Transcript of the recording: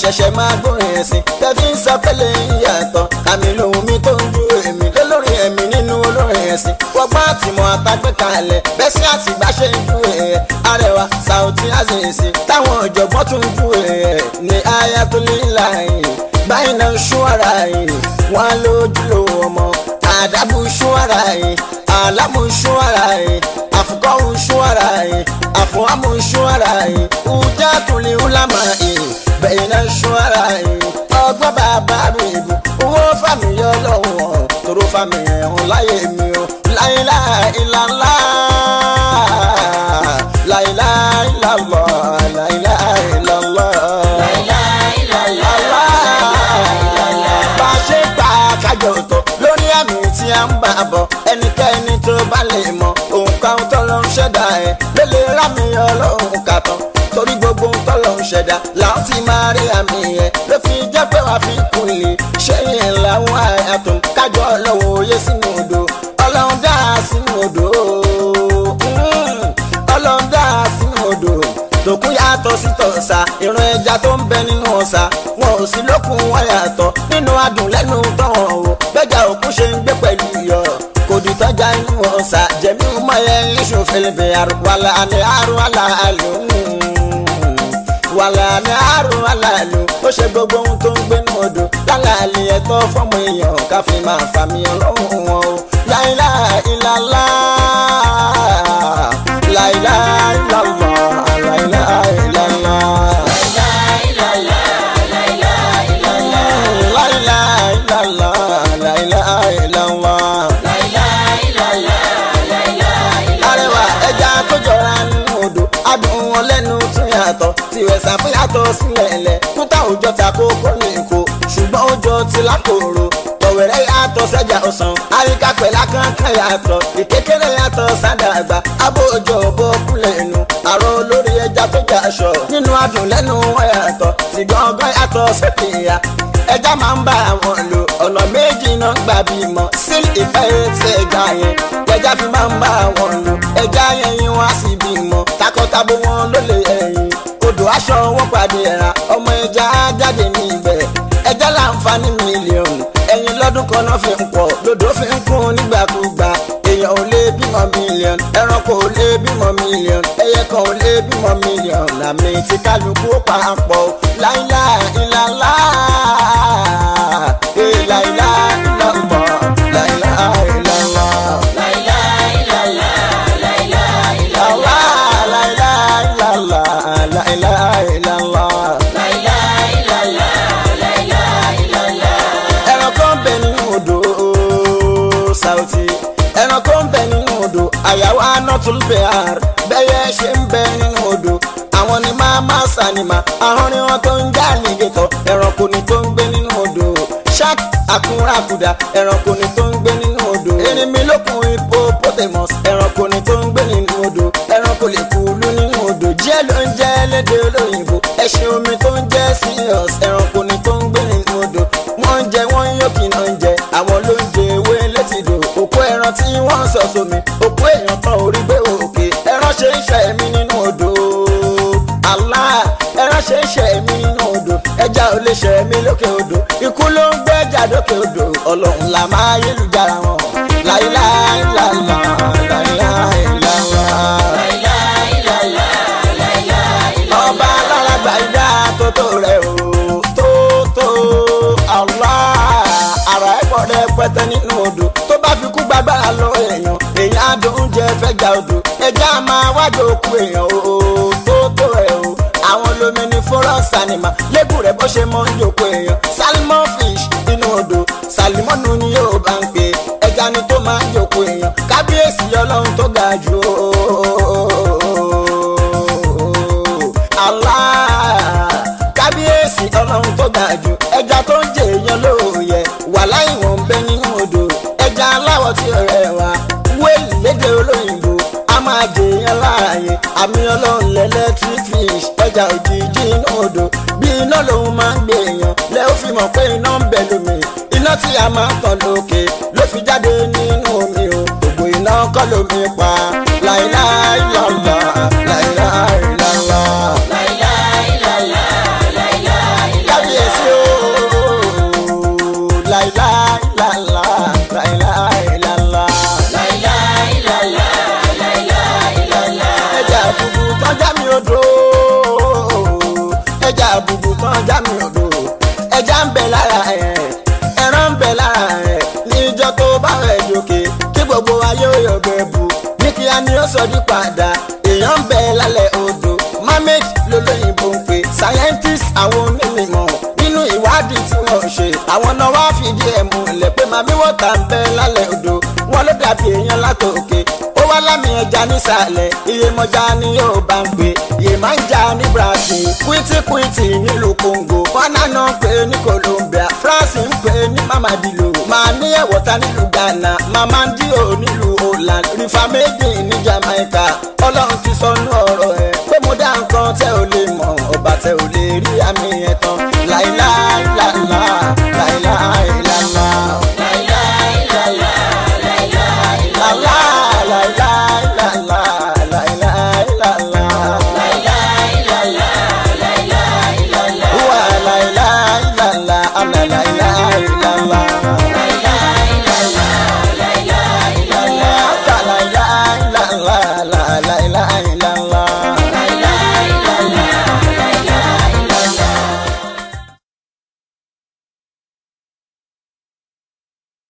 ṣẹ̀ṣẹ̀ máa gbórin ẹ̀sìn tẹ́fí ń sọ pẹ́lẹ́ ìyàtọ̀ àmì lòun mi tó ń ju èmi lólórin ẹ̀mí nínú olórin ẹ̀sìn wọ́gbọ́n àtìmọ̀ àtàgbẹ́ kalẹ̀ bẹ́sí àtìgbà ṣe ń ju ẹ̀ arẹwà Saoty Azeez táwọn ọ̀jọ̀gbọ́n tún ju ẹ̀ ní Ayatollah báyìí náà ṣún ara yìí wọn lójú lo ọmọ àdàbù ṣún ara yìí àlámù ṣún ara yìí àfukọ́hù ṣún ara yìí àfọwọ́mù ṣún ara yìí ùjá tùlẹ̀ ùlámà yìí bẹ́yìn náà ṣún ara yìí ọgbọ́n bàbá mi ìbò owó fàmì yọ lọ́wọ́ tòró fàmì ẹ̀hún láyé mi o láìláìláńlá láìláìláńlá láìláìláńlá bá a ṣe gbà kájọ tó lórí àmì tí a ń bá bọ̀ ẹnikẹ́ni tó bá lè mọ òǹkà tó lọ ń ṣẹ̀dá ẹ̀ ló lè rámi ọlọ́run kàtàn torí gbogbo tó lọ ń ṣẹ̀dá làwọn ti máa rí àmì ẹ̀ ló fi jẹ́ pé wàá fi kún lè ṣé yẹn làwọn àyàtọ̀ kájọ ọlọ́run òye sínú odò ọlọ́run dá sínú odò ọlọ́run dá sínú odò tòkun yàtọ̀ sí tọ̀sà ìran ẹja tó ń bẹ nínú ọ̀sà wọn ò sí lókun wọn yàtọ̀ nínú adùn lẹ́nu tọ̀hún o bẹ́jà òkun ṣe ń gbé pẹ̀lú iyọ̀ kò dì tọ́jà inú ọ̀sà jẹ̀mí ọmọ yẹn iṣu fèlèfè wàlà ní àrùn àlàálù wàlà ní àrùn àlàálù ó ṣe gbogbo ohun tó ń gbénu odò lálàálì ẹ̀tọ́ fọ́mọ èèyàn káfí máa fàmì ọlọ́run wọn o láìláìlàlá láìláìlàlá láìláìlàlá. láìláìlàlá láìláìlàlá. arẹwà ẹja tó jọra nínú odò adùn wọn lẹ́nu tún yàtọ̀ tiwẹ̀ sàfihàtọ̀ sílẹ̀ lẹ̀ kúta òjọ ta kókó ní ìkó ṣùgbọ́n òjò ti lákòrò tọ̀wẹ̀rẹ̀ yàtọ̀ sẹ́jà ọ̀sán àríkà pẹ̀lá kankan yàtọ̀ ìkékeré yàtọ̀ sádàgbà abó òjò bó kúlẹ̀ nù àrò olórí ẹja tó jà aṣọ nínú adùn lẹ́nu wọn yàtọ̀ tí gbọ̀ngàn yàtọ̀ sẹ́kìyà ẹja máa ń bá àwọn lò ọ̀nà méjì náà gbà bímọ síl ìfẹ́ tí ẹja yẹn ẹja fi máa ń bá àwọn lò ẹja yẹn yín wá sí bímọ takọtabo wọn ló lè ẹyin odò aṣọ wọn pàdé ẹ̀ra ọmọ ẹja á jáde ní ibẹ̀ ẹja láǹfààní mílíọ̀nù ẹyin lọ́dún kan náà fi ń pọ̀ lodò fi ń kún nígbàkúgbà èèyàn ò lè bímọ mílíọ̀nù ẹranko ò lè bímọ mílíọ̀nù ẹyẹ kan ò lè bímọ mílíọ̀nù àmì tí kálukú papọ̀ láìláìláńlá láìláìláńlá láìláìláńlá. ẹranko ń bẹ nínú odò Saoty ẹranko ń bẹ nínú odò àyàwó anọtúlbẹ̀ar bẹ́yẹ ṣe ń bẹ nínú odò àwọn ni máa máa sànìmà ahọ́n ni wọ́n tó ń já àlìgẹ̀tọ̀ ẹranko ni tó ń gbé nínú odò shark àkúnrákudà ẹranko ni tó ń gbé nínú odò erinmi lókun hippopotamus ẹranko ni tó ń gbé nínú odò ẹranko lè kúlú nínú odò jẹ́ ló ń jẹ́ lédè olóyìnbó ẹṣin omi tó ń jẹ́ serious ẹranko ni tó ń gbé nínú odò wọ́n ń jẹ wọ́n ń yókì náà ń jẹ àwọn ló ń jẹ ewé létìdò òkú ẹran tí wọ́n ń sọ sómi òkú èèyàn tán orí gbé òkè ẹran ṣe ń ṣe ẹ̀mí nínú odò Allah ẹran ṣe ń ṣe ẹ̀mí nínú odò ẹja ò lè ṣe ẹ̀mí lókè odò ikú ló ń gbé ẹja lókè odò ọlọ́run là máa yélujára wọn láìláìláìlá láìláìláìlá. ọba aláràgbà ìdá tótó rẹ o tótó Allah ara ẹ̀ pọ̀ rẹpẹtẹ nínú odò tó bá fi kú gbàgbára lọ èèyàn èèyàn á dùn oúnjẹ fẹ́jà odò ẹja máa wájú òkú èèyàn o tótó rẹ o àwọn lomi ní forest animal lẹ́gùn rẹ̀ bó ṣe mọ́ ń jòkó èèyàn salmon fish inú odò salimọ́nù ni yóò bá ń pè ẹja ni tó máa ń jòkó èèyàn kábíyèsí ọlọ́run tó ga jù ó Allah kábíyèsí ọlọ́run tó ga jù ẹja tó ń jẹ èèyàn lóòyẹ wà láì wọ́n ń bẹ nínú odò ẹja aláwọ̀ tí ó rẹwà wéèlì lédè olóyìnbó a máa jẹ èèyàn láàyè àmì ọlọ́run lẹ́lẹ́tírík fish ẹja òjijì inú odò bí iná lòun máa ń gbé èèyàn lẹ́ ó fi mọ̀ pé iná ń bẹ lómi iná tí a máa ń tàn lókè ló fi jáde nínú omi o gbogbo iná kọ́ lómi pa láìláìlọ́lá láìláìlọ́lá. ẹja ń bẹ lára ẹ̀ ẹran ń bẹ lára ẹ̀ níjọ́ tó bá rẹ̀ jókè kí gbogbo ayé ó yọ̀gbẹ́ bu ní kíá ni ó sọ di padà èèyàn ń bẹ lálẹ́ odò mermaid lolóyìnbó ń pè scientist àwọn onímọ̀ nínú ìwádìí tí wọ́n ṣe àwọn náà wá fìdí ẹ̀ múlẹ̀ pé màmí wọ́tà ń bẹ lálẹ́ odò wọn ló dàbí èèyàn látòkè ó wá lámì ẹja nísàlẹ̀ iyemọja ni yóò bá ń pè yemanja ní Brazil kwitikwiti nílùú Congo ghana náà ń pè ní Colombia France ń pè ní mamadilo máa ní ẹ̀wọ̀ta nílùú Ghana mamandio nílùú Holland rifamedi ní Jamaica ọlọ́run ti sọnù ọ̀rọ̀ ẹ̀ pé mo dá nǹkan tẹ́ ò lè mọ̀ ọba tẹ́ ò lè rí àmì ẹ̀ tán láíláí